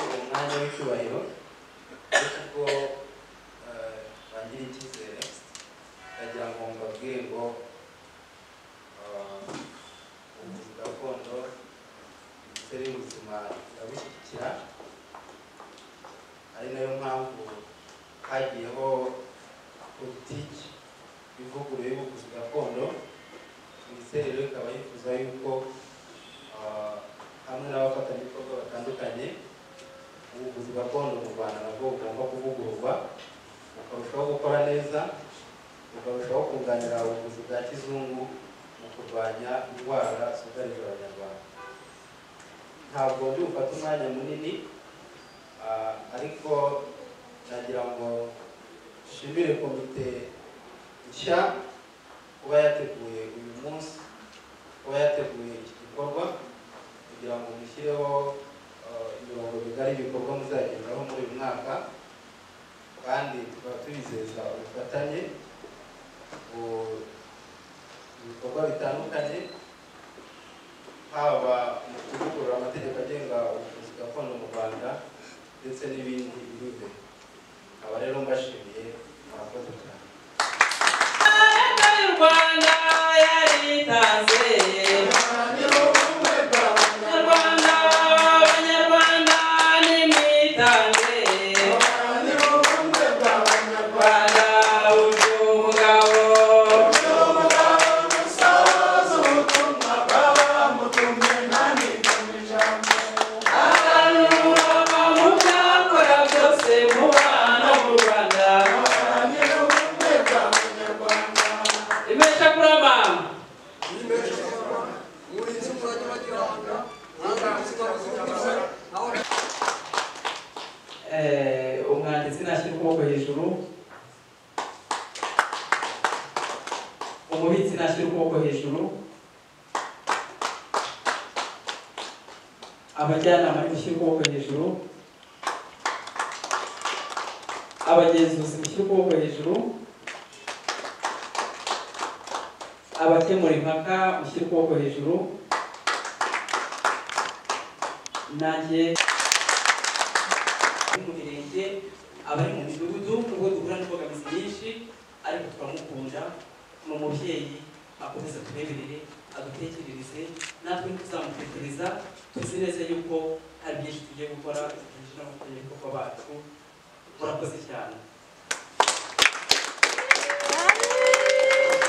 umwanya w'icyubahiro w'ikigo eh, bangiriye icyizere ndagira ngo mbabwire ngo eh, ubuvuzi gakondo minisiteri y'ubuzima irabushyigikira ari nayo mpamvu hagiyeho politiki y'ivugurura y'ubuvuzi gakondo minisiteri rero ikaba yifuza yuko eh, hamwe n'abafatanyabikorwa batandukanye ubuvuzi gakondo mu rwanda nabwo bugomba kuvugururwa bukarushaho gukora neza bukarushaho kunganira ubuvuzi bwa kizungu mu kurwanya indwara zugarije abanyarwanda ntabwo ndi bufate umwanya munini ah, ariko nagira ngo nshimire komite nshya kuba yateguye uyu munsi kuba yateguye iki gikorwa kugira ngo mushyireho eh, imirongo migari y'ibikorwa muzagenderaho muri uyu mwaka kandi tukaba tubizeza ubufatanye bu- mu bikorwa bitandukanye haba mu kuvugurura amategeko agenga ubuvuzi gakondo mu rwanda ndetse n'ibindi biri imbere aba rero mbashimiye murakoze cyane Rwanda yaritanze Rwanda abanyarwanda nimwitange Rwanda uje umugabo abantu baba mubyakora byose mubana mu Rwanda imesha kurama Eh, umwanditsi nashyira ukuboko hejuru umubitsi nashyira ukuboko hejuru abajyanama mushyire ukuboko hejuru abagenzuzi mushyire ukuboko hejuru abakemura impaka mushyire ukuboko hejuru nanjye ari mu mirenge abari mu midugudu nubwo duhura n'imbogamizi nyinshi ariko turamukunda ni umubyeyi akomeza tureberere adutekerereze natwe tuzamutekereza tuzi neza yuko hari byinshi tugiye gukora byinshi n'amategeko bacu murakoze cyane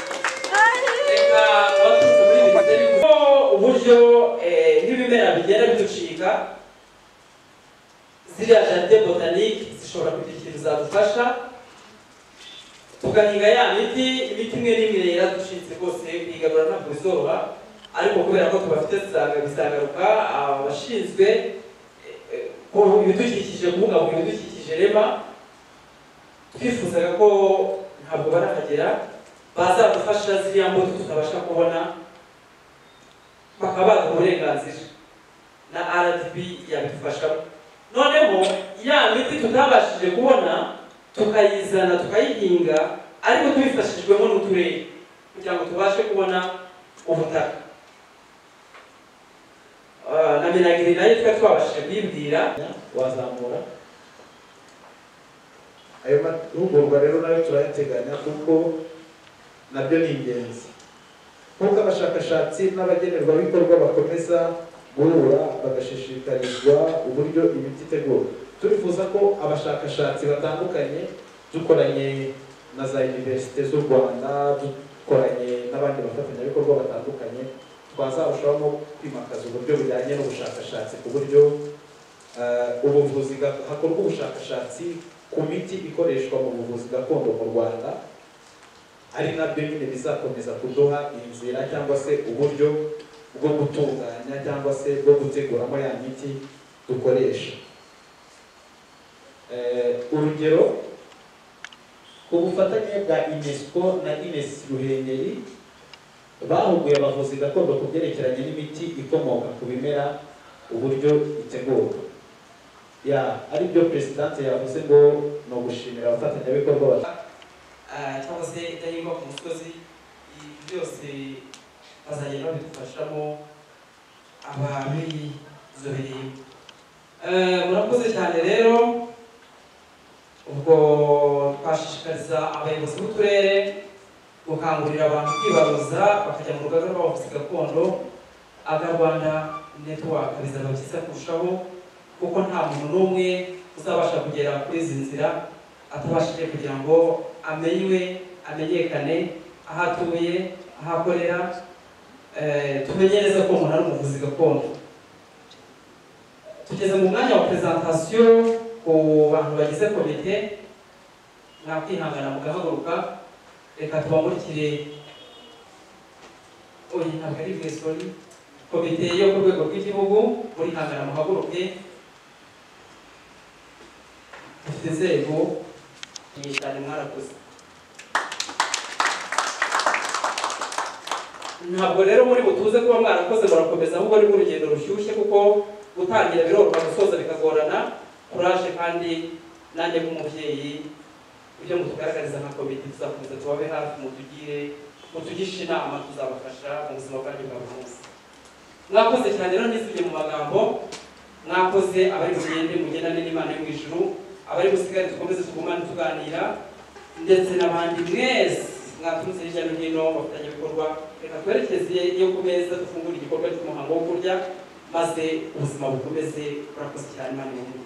reka abaturutse muri minisiteri y'ubuzima uburyo eh, nk'ibimera bigenda biducika ziriya jaride botanike zishobora kudukiriza gufasha tugahinga ya miti imiti imwe n'imwe yaraducitse rwose kuyigarura ntabwo izoba ariko kubera ko tubafite zisanga bizagaruka abashinzwe eh, eh, ku ibidukikije kubungabunga ibidukikije rema twifuzaga ko ntabwo barahagera bazadufasha ziriya mbuto tutabasha kubona bakaba baduha uburenganzira na rdb yabidufashamo noneho ya miti tutabashije kubona tukayizana tukayihinga ariko tubifashijwemo n'uturere kugira ngo tubashe kubona ubutaka Ah, na minagiri nayo twari twabashije kuyibwira wazamura ayo mahugurwa rero nayo turayateganya kuko nabyo ni ingenzi nk'uko abashakashatsi n'abagenerwabikorwa bakomeza guhura bagashishikarizwa uburyo imiti itegurwa turifuza ko abashakashatsi batandukanye dukoranye na za univerisite z'u rwanda dukoranye n'abandi bafatanyabikorwa batandukanye twazarushaho kwimakaza uburyo bujyanye n'ubushakashatsi ku buryo eh, ubuvuzi gak- hakorwa ubushakashatsi ku miti ikoreshwa mu buvuzi gakondo mu rwanda ari nabyo nyine bizakomeza kuduha inzira cyangwa se uburyo bwo gutunganya cyangwa se bwo guteguramo ya miti dukoresha Eh, urugero ku bufatanye bwa unesco na ines ruhengeri bahuguye abavuzi gakondo ku byerekeranye n'imiti ikomoka ku bimera uburyo itegurwa ya ari byo perezidanse yavuze ngo ni ugushimira abafatanyabikorwa ba- Ah, cyangwa se idahingwa ku musozi ibi byose bazagenda babidufashamo ababizobereyemo Eh, murakoze cyane rero ubwo twashishikariza abayobozi b'uturere gukangurira abantu kwibaruza bakajya mu rugaga rw'abavuzi gakondo aga rwanda network bizaba byiza kurushaho kuko nta muntu n'umwe uzabasha kugera kuri izi nzira atabashije kugira ngo amenywe amenyekane aho atuye aho akorera eh, tumenye neza ko umuntu ari umuvuzi gakondo tugeze mu mwanya wa presentation ku bantu bagize komite mwakwihangana mugahaguruka reka tubamurikire oya ntabwo ari mwe sorry komite yo ku rwego rw'igihugu murihangana muhaguruke dufite inzego nyinshi cyane mwarakoze ntabwo rero muri butuze kuba mwarakoze murakomeza ahubwo ni urugendo rushyushye kuko gutangira biroroha gusoza bikagorana kuraje kandi nanjye nk'umubyeyi ibyo mutugaragariza nka komite tuzakomeza tubabe hafi mutugire mutugishe inama tuzabafasha mu buzima bwanyu bwa buri munsi mwakoze cyane rero nisubye mu magambo mwakoze abari bugende mugendane n'imana yo mu ijuru abari busigare dukomeze tugumane tuganira ndetse n'abandi mwese mwaturutse hirya no hino abafatanyabikorwa reka twerekeze iyo ku meza dufungura igikorwa cy'umuhango wo kurya maze ubuzima bukomeze burakoze cyane imana imuhe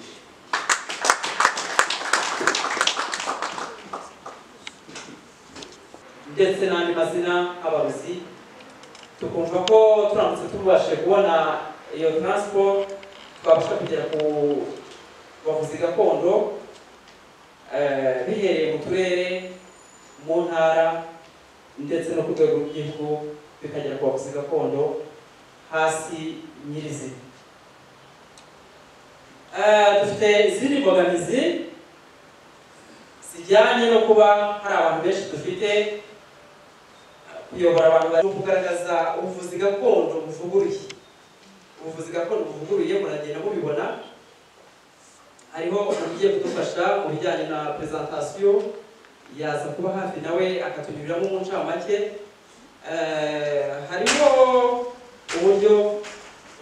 ndetse n'andi mazina abarozi tukumva ko turamutse tubashe kubona iyo transport twabasha kugera ku bavuzi gakondo eh, bihereye mu turere mu ntara ndetse no ku rwego rw'igihugu bikagera ku bavuzi gakondo hasi nyirizina Eh, dufite izindi mbogamizi zijyanye no kuba hari abantu benshi dufite kuyobora abantu bari kugaragaza ubuvuzi gakondo buvuguruye ubuvuzi gakondo buvuguruye muragenda mubibona hariho umuntu ugiye kudufasha mu bijyanye na presentation yaza kuba hafi nawe akatunyuriramo mu ncamake Eh, hariho uburyo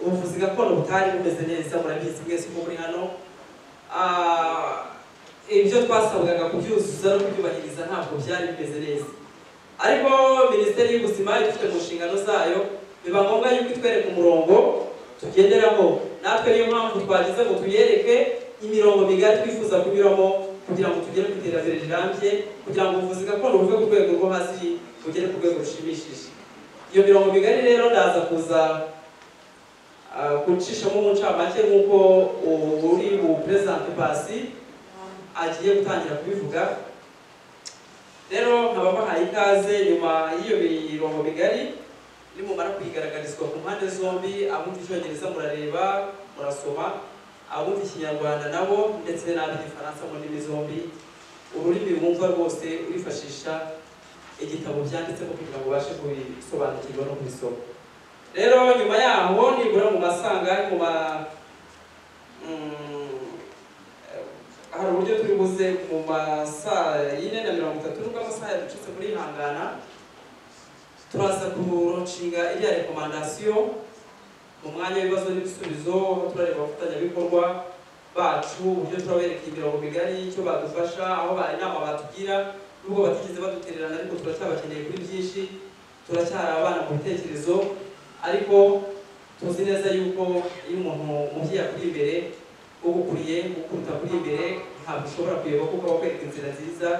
ubuvuzi gakondo butari bumeze neza murabizi mwese uko muri hano Ah, ibyo twasabwaga kubyuzuza no kubyubahiriza ntabwo byari bimeze neza ariko minisiteri y'ubuzima idufite mu nshingano zayo biba ngombwa yuko itwereka umurongo tugenderaho natwe niyo mpamvu twagize ngo tuyereke imirongo migari twifuza kunyuramo kugira ngo tugere ku iterambere rirambye kugira ngo ubuvuzi gakondo buve ku rwego rwo hasi bugere ku rwego rushimishije iyo mirongo migari rero ndaza kuza ah, kucishamo umuncamake nk'uko uri mu perezidante pasi agiye gutangira kubivuga rero nkaba bahaye ikaze nyuma y'iyo mirongo migari nimumara kuyigaragarizwa ku mpande zombi abumva icyongereza murareba murasoma abumva ikinyarwanda nabo ndetse n'ab'igifaransa mu ndimi zombi ururimi wumva rwose urifashisha igitabo byanditsemo kugira ngo ubashe kubisobanukirwa no kubisoma rero nyuma yaho nibura mu masanga mu ma mm, hari uburyo turi buze mu masaa yine na mirongo itatu nubwo amasaha yaducitse muri ihangana turaza kuronshinga iriya rekomandasiyo mu mwanya w'ibibazo n'ibisubizo turareba abafatanyabikorwa bacu uburyo turabereka imirongo migari icyo badufasha aho bari inama batugira nubwo batigeze badutererana ariko turacyabakeneye kuri byinshi turacyari abana mu bitekerezo ariko tuzi neza yuko iyo umuntu umubyeyi akuri imbere ugukuriye ukuruta kuri imbere ntabwo ushobora kuyoba kuko aba akwereka inzira nziza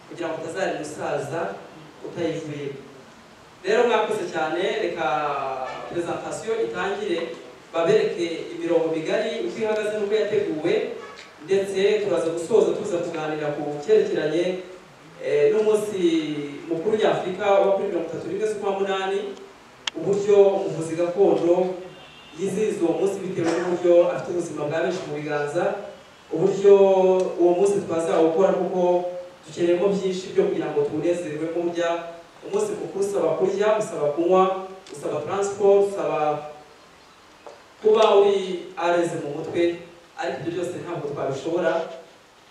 kugira ngo utazarira umusaza utayivuye rero mwakoze cyane reka presentation itangire babereke imirongo migari uko ihagaze n'uko yateguwe ndetse turaza gusoza tuza kuganira ku cyerekeranye eh, n'umunsi mukuru nyafurika wa kuri mirongo itatu n'imwe z'ukwa munani uburyo ubuvuzi gakondo yizihiza uwo munsi bitewe n'uburyo afite ubuzima bwa benshi mu biganza uburyo uwo munsi twazawukora kuko dukeneyemo byinshi byo kugira ngo tuwunezerwe kurya umunsi mukuru usaba kurya usaba kunywa usaba transport usaba kuba uri areze mu mutwe ariko ibyo byose ntabwo twabishobora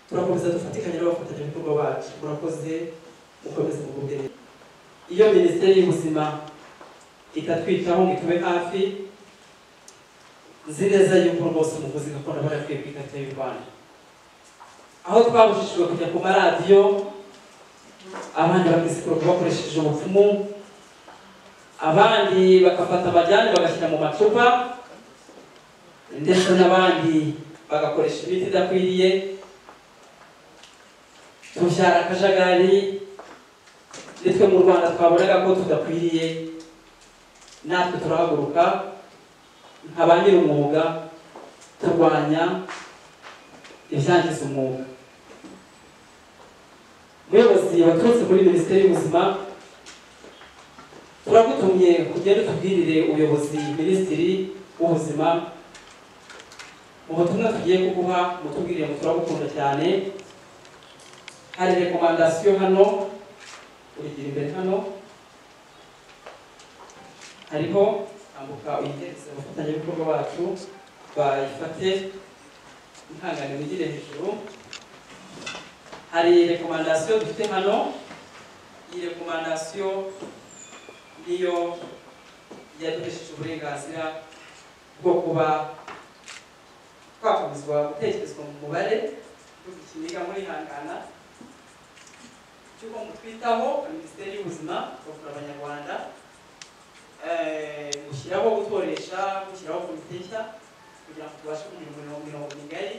turakomeza dufatikanye n'abafatanyabikorwa bacu murakoze mukomeze mugubwe neza iyo minisiteri y'ubuzima itatwitaho ngo itube hafi nzi neza yuko rwose umuvuzi gakondo aba yarakwiye kwitatira y'u rwanda aho twabushishijwe kujya ku maradiyo abandi bakisikura bakoresheje ubupfumu abandi bagafata amajyane bagashyira mu macupa ndetse n'abandi bagakoresha imiti idakwiriye tubyara akajagari nitwe mu rwanda twabonaga ko tudakwiriye natwe turahaguruka nka ba nyir'umwuga turwanya ibyangiza umwuga muyobozi waturutse muri minisiteri y'ubuzima turagutumye kugenda utubwirire ubuyobozi minisitiri w'ubuzima mu butumwa tugiye kuguha mutubwirire ngo turagukunda cyane hari rekomandasiyo hano urigira imbere hano hariho ambuka uyiteretse abafatanyabikorwa bacu bayifate ihangane wigire hejuru hari rekomandasiyo dufite hano iyi rekomandasiyo niyo yaduhesheje uburenganzira bwo kuba twakomezwa gutekerezwa mu mubare igihugu kiniga muri ihangana cy'uko mutwitaho minisiteri y'ubuzima bakura abanyarwanda eh, gushyiraho gutoresha gushyiraho komite nshya kugira ngo tubashe kugira umurimo mirongo migari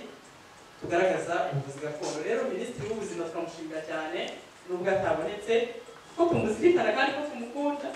tugaragaza ubuvuzi gakondo rero minisitiri w'ubuzima turamushimira cyane nubwo atabonetse ko tumuzirikana kandi ko tumukunda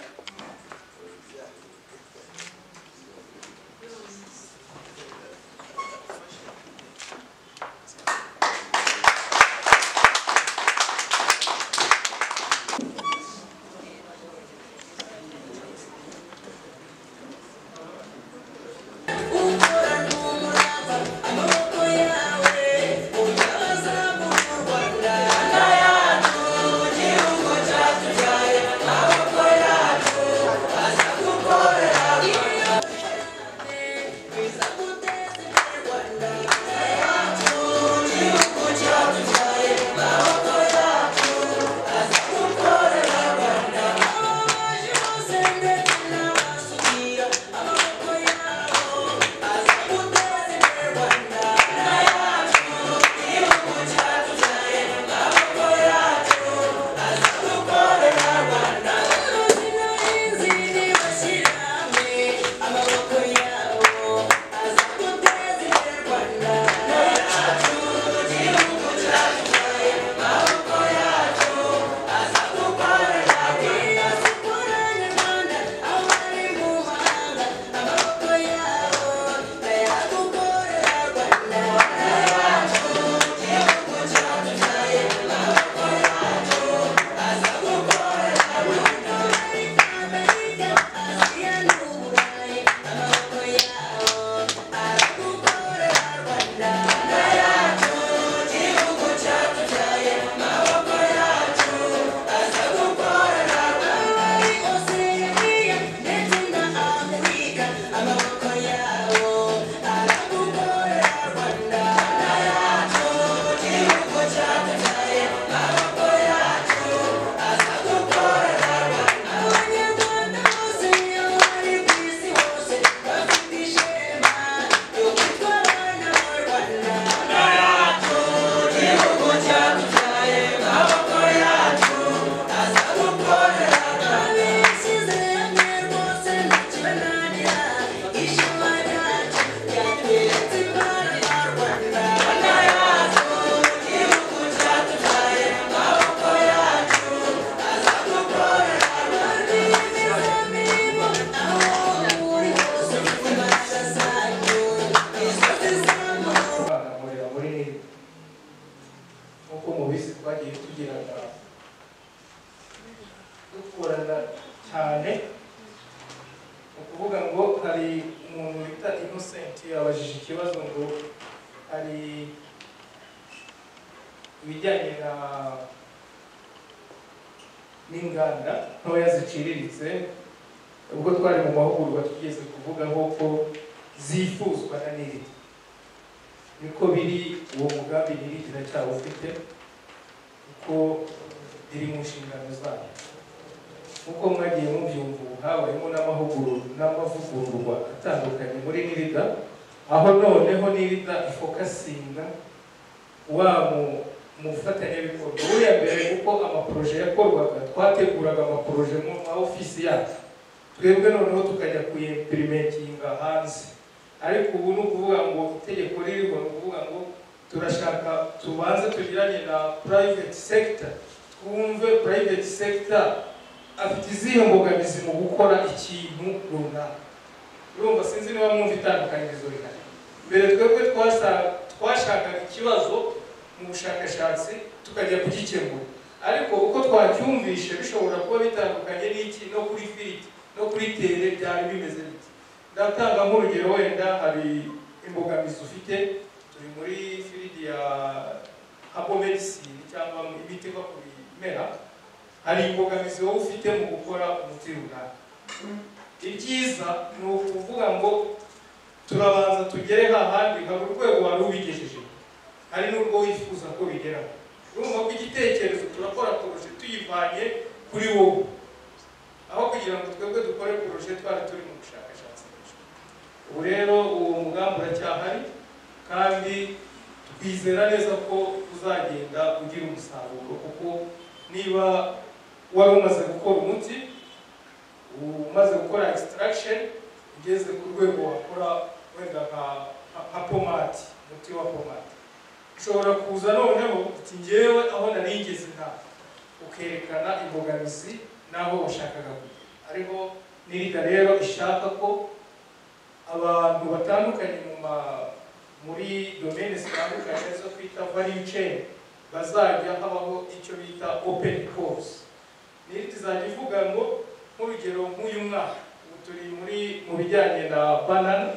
bagahurira muri nili nkuko mubizi twagiye tugirana dukorana cyane ni ukuvuga ngo hari umuntu wita innocent yabajije ikibazo ngo hari ibijyanye na n'inganda ntoya ziciriritse ubwo twari mu mahugurwa tugeze kuvuga nk'uko zifuzwa na nili niko biri uwo mugambi nyiri kiracyawufite kuko biri mu nshingano zayo nkuko mwagiye mubyumva ubu habayemo n'amahugurwa n'amavugururwa atandukanye muri nirida aho noneho nibita ifokasinga wa mu- mufatanyabikorwa buriya mbere kuko amaporoje yakorwaga twateguraga amaporoje mu ma ofisi yacu twebwe noneho tukajya kuyepirimentinga hanze ariko ubu ni ukuvuga ngo itegeko ririho ni ukuvuga ngo turashaka tubanze tugiranye na private sector twumve private sector afite izihe mbogamizi mu gukora ikintu runaka urumva sinzi niba mwumva itandukanyirizo rihari mbere twebwe twasa- twashakaga ikibazo mu bushakashatsi tukajya kugikemura ariko uko twacyumvishe bishobora kuba bitandukanye n'iki no kuri fiti no kuri tere byari bimeze biti ndatanga nk'urugero wenda hari imbogamizi ufite turi muri firidi ya habo medisine cyangwa imiti iva ku bimera hari imbogamizi wowe ufite mu gukora umuti runaka ibyiza ni ukuvuga ngo turabanza tugere hahandi hari urwego wari ubigejeje hari n'urwo wifuza ko bigeraho urumva ko igitekerezo turakora poroshe tuyivanye kuri wowe aho kugira ngo twebwe dukore poroshe twari turi mu bushakashatsi bwacu. ubu rero uwo mugambi uracyahari kandi twizera neza ko uzagenda ugira umusaruro kuko niba wari umaze gukora umuti umaze gukora extraction ugeze ku rwego wakora wenda nka nka- nka pomati umuti wa pomati ushobora kuza noneho uti ngewe aho narigeze nta ukerekana imbogamizi n'aho washakaga kujya ariko n'iriga rero ishaka ko abantu batandukanye mu ma muri domene zitandukanye zo kwita value chain bazajya habaho icyo bita open course n'iri izajya ivuga ngo nk'urugero nk'uyu mwaka ubu turi muri mu bijyanye na banana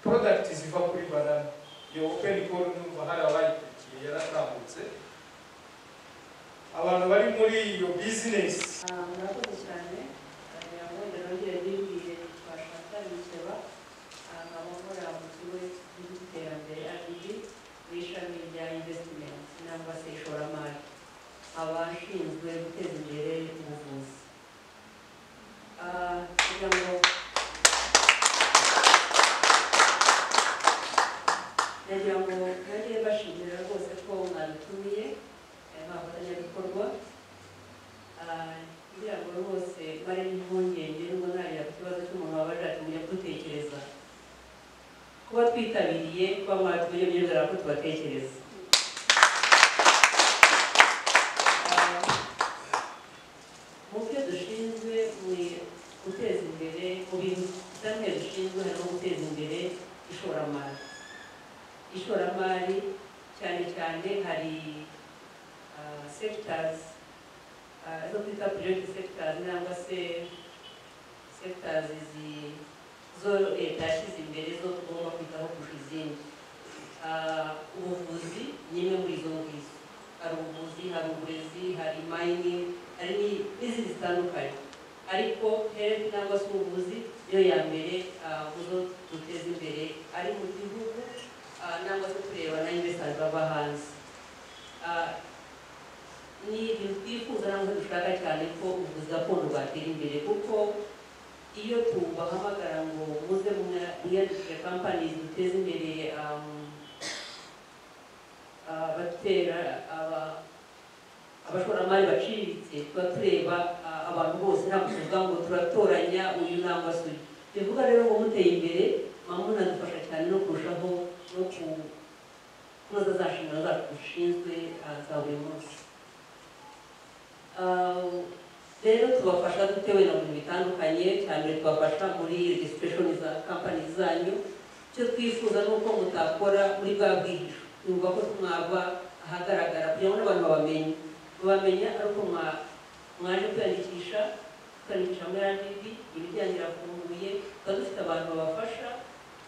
product ziva kuri banana iyo open call numva hari abayikurikiye yaratambutse abantu bari muri iyo business Ah, murakoze cyane kugira ngo ndanongere nibwire twashaka ibiseba abakorera mu kigo cy'igihugu cy'iterambere RDB mu ishami rya investment nangwa se ishoramari abashinzwe guteza imbere ubuvuzi Ah, kugira ngo nagira ngo nage bashimira rwose ko mwadutumiye aya mafatanyabikorwa Ah, kugira ngo rwose bari impungenge nubwo ntarira ku kibazo cy'umuntu wabaje ati mujya kudutekereza kuba twitabiriye kuba mwatumye bigaragara ko tubatekereza Ah, mu byo dushinzwe ni guteza imbere mu bintu bamwe dushinzwe harimo guteza imbere ishoramari ishoramari cyane cyane hari ah, sectors Ah, zo kwita private sectors nangwa se sectors zi zo leta yashyize imbere zo tugomba kwitaho kurusha izindi Ah, ubuvuzi ni imwe muri izo ngizo hari ubuvuzi hari uburezi hari mining hari ni- n'izindi zitandukanye ariko health nangwa se ubuvuzi niyo ya mbere ah, mu zo duteza imbere ari mu gihugu ah, nangwa se tureba na investors bava hanze Ah, ni ibintu twifuza ntabwo dushaka cyane ko ubuvuzi gakondo bwatera imbere kuko iyo tubahamagara ngo muze mwiyandikishe kampani ziduteza imbere um, abatera aba- abashoramari baciriritse tuba tureba ah, abantu bose ntabwo tuvuga ngo turatoranya uyu nangwa se uyu bivuga rero ngo muteye imbere mwamunadufasha cyane no kurushaho no ku kunoza za nshingano zacu dushinzwe ah, za buri munsi Uh, rero tubafasha dute wenda mu bintu bitandukanye cyane tubafasha muri registration za kampani zanyu icyo twifuza ni uko mutakora muri bwa bwihisho numva ko mwava ahagaragara kugira ngo n'abantu babamenye babamenya ari uko mwa- mwaje kwiyandikisha kwiyandikisha muri RDB ibijyanye birafunguye tuba dufite abantu babafasha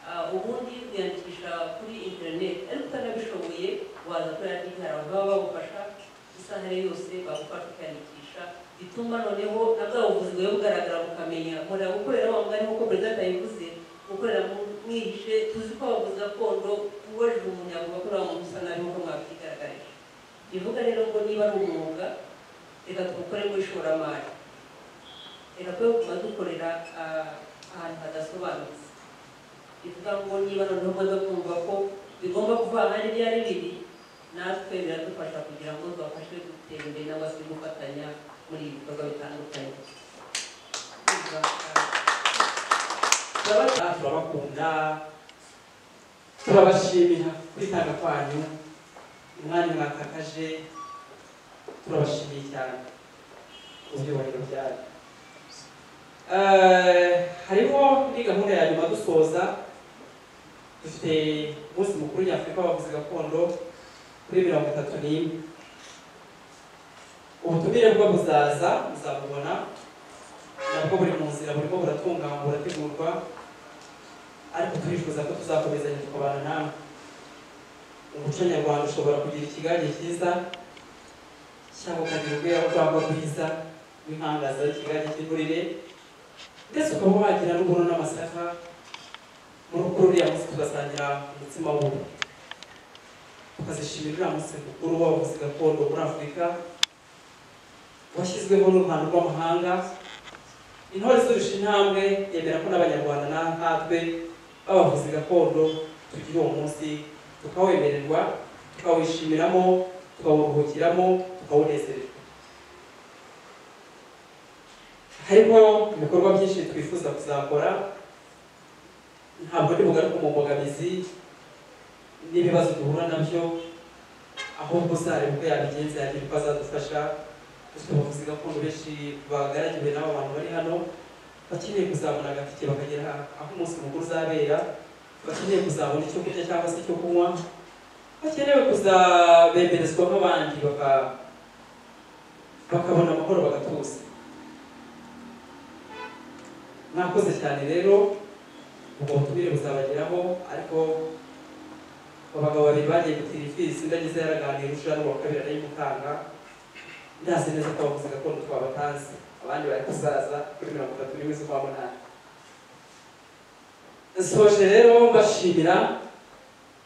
Ah, ubundi kwiyandikisha kuri interineti ariko utanabishoboye waza kuri RDB hari abantu baba bagufasha isaha yose bagufasha kwiyandikisha bituma noneho na bwa buvuzi bwawe bugaragara bukamenya murira gukorera aho ngaho nk'uko perezida atabivuze gukorera mu- mwihishe tuzi ko abavuzi gakondo ubajije umuntu yavuga ko nta muntu usa nabi nk'uko mwabyigaragaje bivuga rero ngo niba ari umwuga reka tuwukore mu ishoramari reka twe kuba dukorera ah, ahantu hadasobanutse ni ukuvuga ngo niba noneho umaze kumva ko bigomba kuvanga n'ibyari biri natwe biradufasha kugira ngo tubafashe gutera imbere cyangwa se gufatanya muri ibi bikorwa bitandukanye turabata turabakunda turabashimira kwitanga kwanyu umwanya mwakakaje turabashimiye cyane ubyubahiro byanyu Eh, hariho ni gahunda ya nyuma dusoza dufite umunsi mukuru nyafurika w'abavuzi gakondo kuri mirongo itatu n'imwe ubutumire bwo buzaza muzabubona nabwo buri mu nzira burimo buratunganywa burategurwa ariko turifuza ko tuzakomezanya tukabana namwe umuco nyarwanda ushobora kugira ikigange cyiza cyangwa ukagira urwego rwangwa rwiza w'inkangaza ikigange cy'imburire ndetse ukaba wagira n'ubuno n'amasaka muri ukuri uriya munsi tugasangira umutsima w'ubu tukazishimira uriya munsi mukuru w'abavuzi gakondo muri afurika washyizweho n'uruhando rw'amahanga intore izurusha intambwe yemera ko n'abanyarwanda na nkatwe b'abavuzi gakondo tugira uwo munsi tukawemererwa tukawishimiramo tukawuruhukiramo tukawunezererwa harimo ibikorwa byinshi twifuza kuzakora ntabwo ndi bugaruke mu mbogamizi n'ibibazo duhura nabyo ahubwo uzareba uko yabigenza yagira uko azadufasha dufite abavuzi gakondo benshi bagaragiwe n'aba bantu bari hano bakeneye kuzabona agatike bakagera aho umunsi mukuru uzabera bakeneye kuzabona icyo kurya cyangwa se icyo kunywa bakenewe kuzabemerezwa nk'abandi baka- bakabona amahoro bagatuza mwakoze cyane rero ubwo butumire buzabageraho ariko abagabo babiri bagiye gutira ifisi undi ageze yaraganira ushira n'uwa kabiri arayimutanga ndazi neza ko abavuzi gakondo twabatazi abandi bari kuzaza kuri mirongo itatu n'imwe z'ukwa munani nsoje rero mbashimira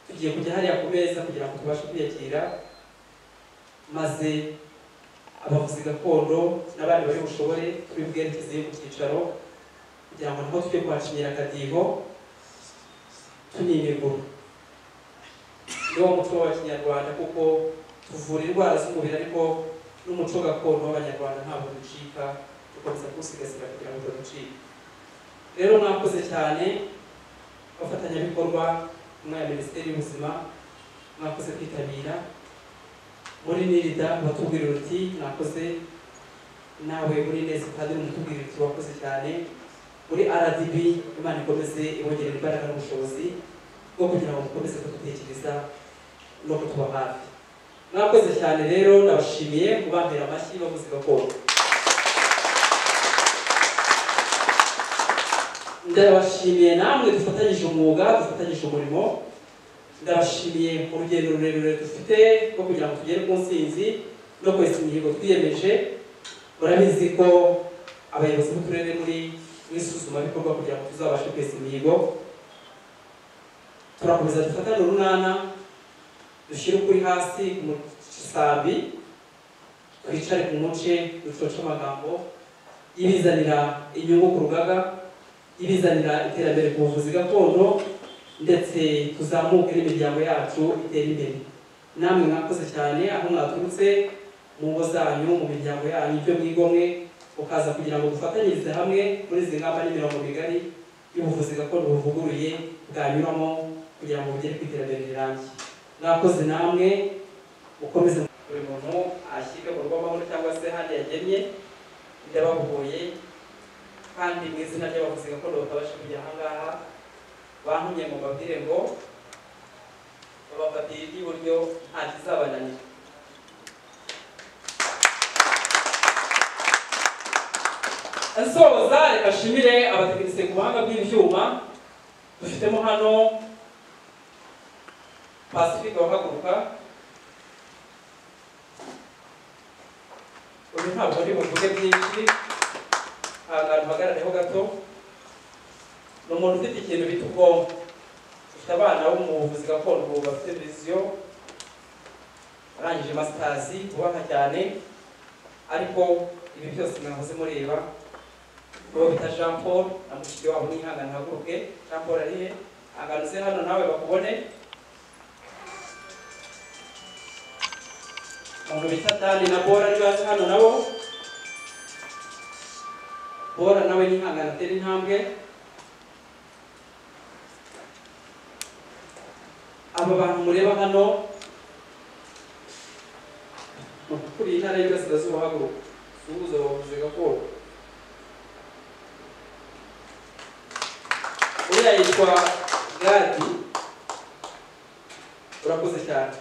tugiye kujya hariya ku meza kugira ngo tubashe kwiyakira maze abavuzi gakondo n'abandi bari bushobore turi bwerekezeyo ku cyicaro kugira ngo naho tujye kuhacinyira akadiho tunimiguru ni wo muco wa kinyarwanda kuko tuvura indwara z'umubiri ariko n'umuco gakondo w'abanyarwanda ntabwo ducika dukomeza kuwusigasira kugira ngo udaducika rero mwakoze cyane abafatanyabikorwa mwaya minisiteri y'ubuzima mwakoze kwitabira muri nirida batubwira uti mwakoze nawe muri neza kandi mutubwira uti wakoze cyane muri RDB imana ikomeze ibongerera imbaraga n'ubushobozi bwo kugira ngo mukomeze kudutekereza no kutuba hafi mwakoze cyane rero ndabashimiye kubambera amashyi bavuze gakondo ndabashimiye namwe dufatanyije umwuga dufatanyije umurimo ndabashimiye mu rugendo rurerure dufite rwo kugira ngo tugere ku ntsinzi no kwesa imihigo twiyemeje murabizi ko abayobozi b'uturere muri mu isuzumabikorwa kugira ngo tuzabashe kwesa imihigo turakomeza dufatane urunana dushyire ukuri hasi ku musambi twicare ku muce ducoce amagambo ibizanira inyungu ku rugaga ibizanira iterambere ku buvuzi gakondo ndetse tuzamuke n'imiryango yacu itere imbere namwe mwakoze cyane aho mwaturutse mu ngo zanyu mu miryango yanyu ibyo mwigomwe ukaza kugira ngo dufatanyirize hamwe muri izi ngamba n'imirongo migari y'ubuvuzi gakondo buvuguruye bwanyuramo kugira ngo bugere ku iterambere rirambye mwakoze namwe mukomeze buri muntu ashyirwe mu rw'amahoro cyangwa se handi yagemye ndabahuguye kandi mu izina ry'abavuzi gakondo batabasha kujya ahangaha bantumye mu babwire ngo babafatire iry'iburyo nta kizabananira nsoza reka nshimire abatekinisiye ku buhanga bw'ibyuma dufitemo hano pasifika wahaguruka uyu ntabwo ari buvuge byinshi ahantu hagarareho gato ni umuntu ufite ikintu bita ubwonko ufite abana bo mu buvuzi gakondo ubu bafite viziyo arangije masitazi ubaha cyane ariko ibi byose mwahoze mureba uwo bita jean paul na mushiki wabo ntihangane haguruke jean paul arihe agarutse hano nawe bakubone umuntu bita dani na bora ari bazi hano nabo bora nawe ni ihangana atera intambwe aba bantu mureba hano ni ukuriye intara y'iburasirazuba haguruka suhuza bavuze gakondo uriya yitwa gadi urakoze cyane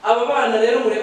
aba bana rero mureba